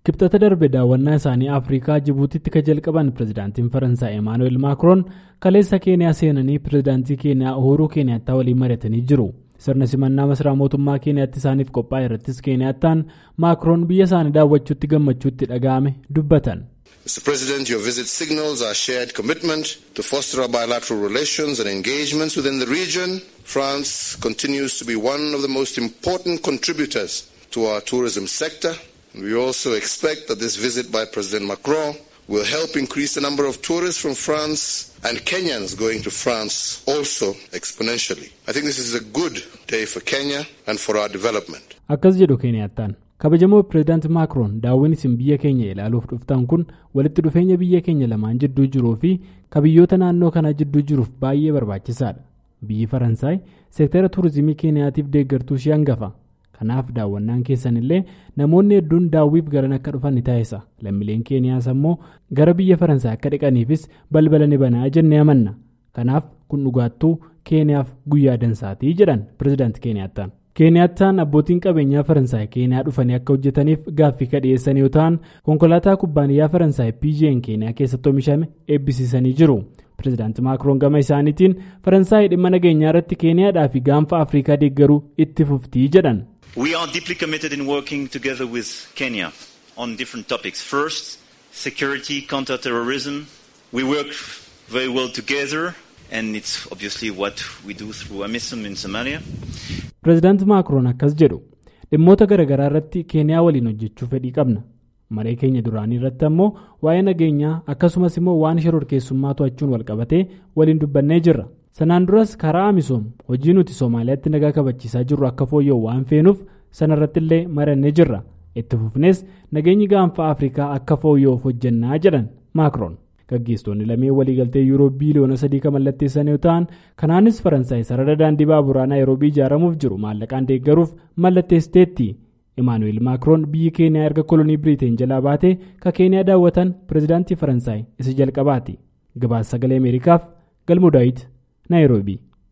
kibxata darbe daawwannaa isaanii afrikaa jibuutitti ka jalqaban pirezidaantiin faransaay emaanuweel maakroon kaleessa keeniyaa seenanii pirezidaantii keeniyaa uhuruu keeniyaattaa waliin mari'atanii jiru sirna simannaa masaraa mootummaa keeniyaatti isaaniif qophaa'e irrattis keeniyaattaan maakroon biyya isaanii daawwachuutti gammachuutti dhaga'ame dubbatan. Mr. President, your visit signals our shared commitment to foster our bilateral relations and engagements within the region. France continues to be one of the most important contributors to our tourism sector. We also expect that this visit by President Macron will help increase the number of tourists from France and Kenyans going to France also exponentially. I think this is a good day for Kenya and for our development. Akkas jedhu Keeniyaattaan. kabajamoo pireezidaanti maakroon daawwiin isin biyya keenya ilaaluuf dhuftan kun walitti dhufeenya biyya keenya lamaan jidduu jiruu fi kabiyyoota naannoo kanaa jidduu jiruuf baay'ee barbaachisaadha biyyi faransaay seektara tuurizimii keeniyaatiif deeggartuu ishee hangafa kanaaf daawwannaan keessan illee namoonni hedduun daawwiif garan akka dhufan ni taasisa lammiileen keeniyaas ammoo gara biyya faransaay akka dhiqaniifis balbala ni banaa jennee amanna kanaaf kun dhugaattuu keeniyaaf guyyaa dansaatii jedhan pireezidaanti keeniyaattaan. keeniyaattaan abbootiin qabeenyaa faransaay keeniyaa dhufanii akka hojjetaniif gaaffii ka dhiyeessan yoo ta'an konkolaataa kubbaaniyyaa faransaay pjn keeniyaa keessatti oomishame eebbisiisanii jiru pireezidaanti maakroon gama isaaniitiin faransaay dhimma nageenyaa irratti keeniyaadhaa fi gaanfa afrikaa deeggaruu itti fuftii jedhan. we are deeply committed in working together with kenya on different topics first security counter terrorism we work very well together and it's obviously what we do through amisom in somalia. pireezidaanti maakroon akkas jedhu dhimmoota garaagaraa irratti keeniyaa waliin hojjechuu fedhii qabna maree keenya duraanii irratti ammoo waa'ee nageenyaa akkasumas immoo waan shororkeessummaa to'achuun walqabatee waliin dubbannee jirra sanaan duras karaa amisoom hojii nuti soomaaliyaatti nagaa kabachiisaa jirru akka fooyya'u waan feenuuf sanarratti illee marannee jirra itti fufnees nageenyi gaanfa afrikaa akka fooyya'uuf hojjennaa jedhan maakroon. gaggeessitoonni lameen waliigaltee yuuroo biiliyoona sadii kan mallatteessan yoo ta'an kanaanis faransaay sarara daandii baaburaa naayiroobii ijaaramuuf jiru maallaqaan deeggaruuf mallatteessiteetti imaanuweel maakroon biyyi keeniyaa erga kolonii biriiteen jalaa baatee ka keeniyaa daawwatan pireezidaantii faransaay isa jalqabaati gabaasa sagalee ameerikaaf galmoo daawit naayiroobii.